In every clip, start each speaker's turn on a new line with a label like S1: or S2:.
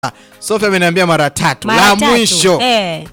S1: Sofia ameniambia mara tatu.
S2: Mara
S1: la
S2: tatu.
S1: mwisho
S2: Eh.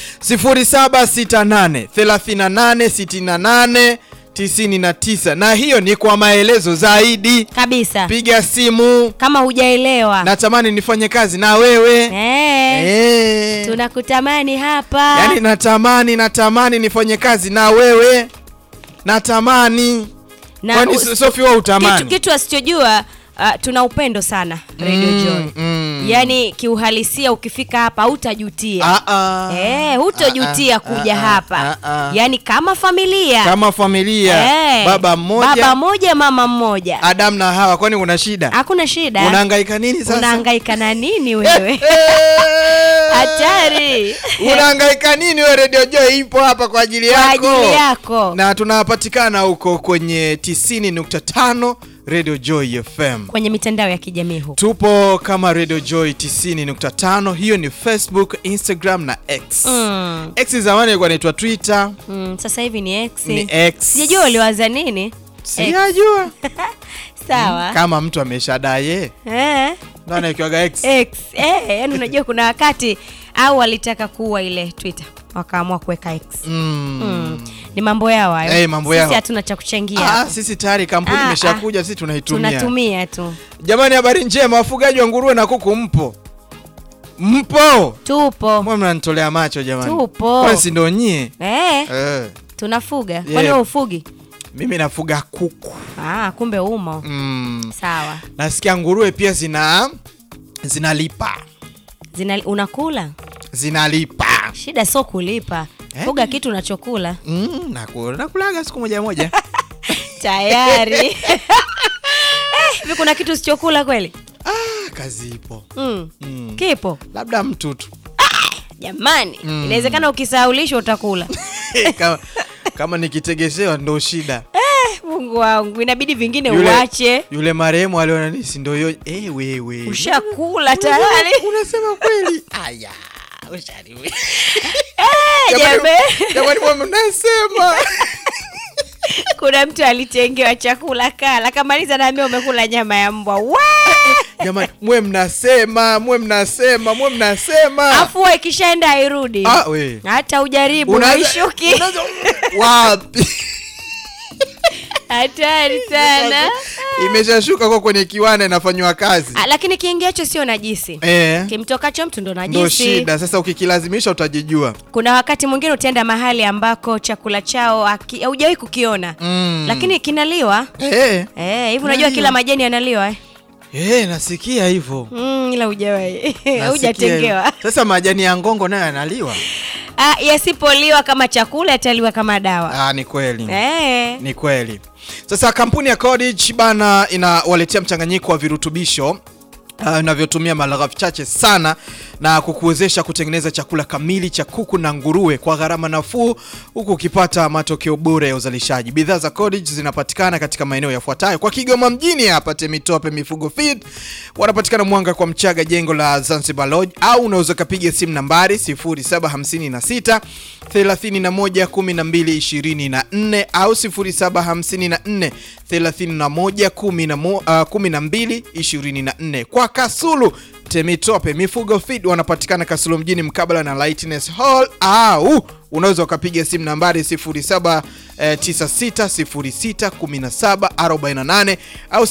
S1: 0768 38 68 99 na hiyo ni kwa maelezo zaidi.
S2: Kabisa.
S1: Piga simu,
S2: Kama hujaelewa.
S1: natamani nifanye kazi na wewe
S2: Eh.
S1: Eh.
S2: Tunakutamani hapa.
S1: Yaani natamani natamani nifanye kazi na wewe, natamani
S2: Na
S1: kwani
S2: us-
S1: Sofi wewe utamani
S2: kitu, kitu asichojua uh, tuna upendo sana Radio
S1: Mm,
S2: Joy.
S1: mm.
S2: Yaani kiuhalisia ukifika hapa hutajutia.
S1: Ah, ah.
S2: Eh, hutojutia
S1: Ah, ah,
S2: kuja
S1: ah,
S2: hapa.
S1: ah, ah.
S2: Yaani kama familia.
S1: kama familia
S2: Eh,
S1: baba mmoja
S2: Baba mmoja, mama mmoja.
S1: Adam na Hawa, kwani kuna shida?
S2: Hakuna shida.
S1: Unahangaika nini sasa?
S2: Unahangaika na nini wewe?
S1: Eh.
S2: Hatari.
S1: Unahangaika nini wewe? Radio Joy ipo hapa kwa ajili
S2: Kwa
S1: yako,
S2: ajili yako.
S1: na tunapatikana huko kwenye 90.5 Radio Joy FM.
S2: Kwenye mitandao ya kijamii huko.
S1: Tupo kama Radio Joy 90.5, hiyo ni Facebook, Instagram na X.
S2: Mm.
S1: X zamani ilikuwa inaitwa Twitter,
S2: Mm, sasa hivi ni X.
S1: ni X.
S2: Sijajua uliwaza nini? X.
S1: Sijajua
S2: Sawa.
S1: kama mtu ameshadaye
S2: Eh.
S1: ndo anaekiwaga X.
S2: X. Eh, yani unajua kuna wakati au walitaka kuua ile Twitter wakaamua kuweka X.
S1: Mm.
S2: Mm. Ni mambo yao hayo.
S1: Eh, mambo
S2: Sisi
S1: yao.
S2: hatuna cha kuchangia.
S1: Ah,
S2: hapo.
S1: sisi tayari kampuni
S2: Ah,
S1: imeshakuja, sisi tunaitumia.
S2: Tunatumia tu.
S1: Jamani, habari njema, wafugaji wa nguruwe na kuku mpo? Mpo?
S2: Tupo.
S1: Mbona mnanitolea macho jamani?
S2: Tupo.
S1: Kwani si ndo nyie?
S2: Eh,
S1: Eh,
S2: tunafuga. Kwani
S1: Yeah.
S2: wewe ufugi?
S1: mimi nafuga kuku.
S2: Ah, kumbe umo.
S1: Mm.
S2: Sawa.
S1: Nasikia nguruwe pia zina zinalipa.
S2: Zina unakula?
S1: Zinalipa.
S2: Shida sio kulipa.
S1: Eh?
S2: Fuga kitu unachokula.
S1: Mm, nakula. Nakulaga siku moja moja.
S2: Tayari. Eh, hivi kuna kitu usichokula kweli?
S1: ah, kazi ipo.
S2: Mm.
S1: Mm.
S2: Kipo.
S1: Labda mtu tu.
S2: Jamani,
S1: Mm.
S2: inawezekana ukisahaulishwa utakula.
S1: kama, kama nikitegesewa ndo shida.
S2: Mungu wangu, inabidi vingine
S1: Yule-
S2: uache.
S1: Yule marehemu aliona ni si ndo hiyo eh, wewe.
S2: Ushakula tayari.
S1: Unasema kweli? Aya, ushari.
S2: Eh,
S1: Jamani,
S2: jambe.
S1: jamani mwa mnasema.
S2: Kuna mtu alitengewa chakula kala, kamaliza naambia umekula nyama ya mbwa. Wa!
S1: Jamani, mwe mnasema, mwe mnasema, mwe mnasema.
S2: Afu wewe ikishaenda hairudi.
S1: Ah, we.
S2: Hata ujaribu
S1: Unaanza-
S2: uishuki.
S1: unaanza- Wapi?
S2: Hatari sana.
S1: Imeshashuka kwa kwenye kiwanda inafanywa kazi.
S2: Ah, lakini kiingiacho sio najisi.
S1: Eh.
S2: Kimtokacho mtu ndo
S1: Ndo
S2: najisi.
S1: shida sasa, ukikilazimisha utajijua.
S2: Kuna wakati mwingine utaenda mahali ambako chakula chao haki- haujawahi kukiona
S1: Mm.
S2: lakini kinaliwa.
S1: eh,
S2: Eh, hivi unajua
S1: Naliwa.
S2: kila majani yanaliwa eh?
S1: eh, nasikia hivyo.
S2: Mm, ila hujawahi.
S1: Nasikia
S2: Hujatengewa.
S1: hivyo. Sasa majani ya ngongo nayo yanaliwa.
S2: Ah, yasipoliwa kama chakula yataliwa kama dawa.
S1: Ah, ni kweli.
S2: Eh.
S1: Ni kweli. Sasa kampuni ya Cottage bana inawaletea mchanganyiko wa virutubisho uh, vinavyotumia malighafi chache sana na kukuwezesha kutengeneza chakula kamili cha kuku na nguruwe kwa gharama nafuu huku ukipata matokeo bora ya uzalishaji. Bidhaa za Cottage zinapatikana katika maeneo yafuatayo: kwa Kigoma mjini hapa Temitope Mifugo Feed, wanapatikana Mwanga kwa Mchaga, jengo la Zanzibar Lodge, au unaweza ukapiga simu nambari 0756 31 12 24 au 0754 31 12 24. Kwa Kasulu Temitope Mifugo Feed wanapatikana Kasulu mjini mkabala na Lightness Hall au unaweza ukapiga simu nambari 0796061748 au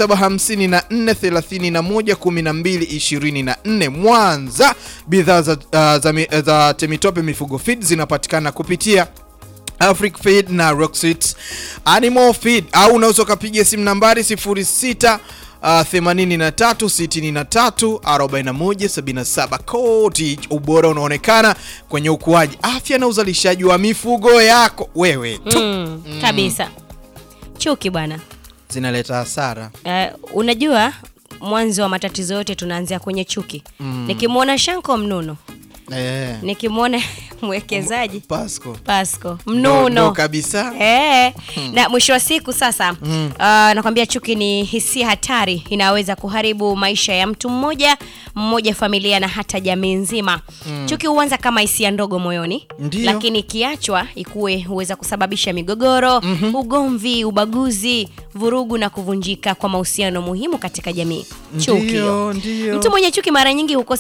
S1: 0754311224. Mwanza, bidhaa za, uh, za, mi- za Temitope Mifugo Feed zinapatikana kupitia Afric Feed na Rocksit Animal Feed au unaweza ukapiga simu nambari 06 Uh, 83 63 41 77. Cottage, ubora unaonekana kwenye ukuaji, afya na uzalishaji wa mifugo yako wewe tu.
S2: Mm, kabisa. Chuki bwana.
S1: Zinaleta hasara.
S2: Eh, unajua mwanzo wa matatizo yote tunaanzia kwenye chuki. Nikimwona Shanko Mnuno
S1: Eh.
S2: nikimwona mwekezaji
S1: Pasco.
S2: Pasco
S1: Ndo- ndo
S2: mnuno
S1: kabisa.
S2: Eh, na mwisho wa siku sasa mm. nakwambia chuki ni hisia hatari inaweza kuharibu maisha ya mtu mmoja mmoja familia na hata jamii nzima mm. chuki huanza kama hisia ndogo moyoni
S1: Ndiyo.
S2: lakini ikiachwa ikuwe huweza kusababisha migogoro mm-hmm. ugomvi ubaguzi vurugu na kuvunjika kwa mahusiano muhimu katika jamii chuki
S1: Ndiyo, ndiyo.
S2: mtu mwenye chuki mara nyingi hukosa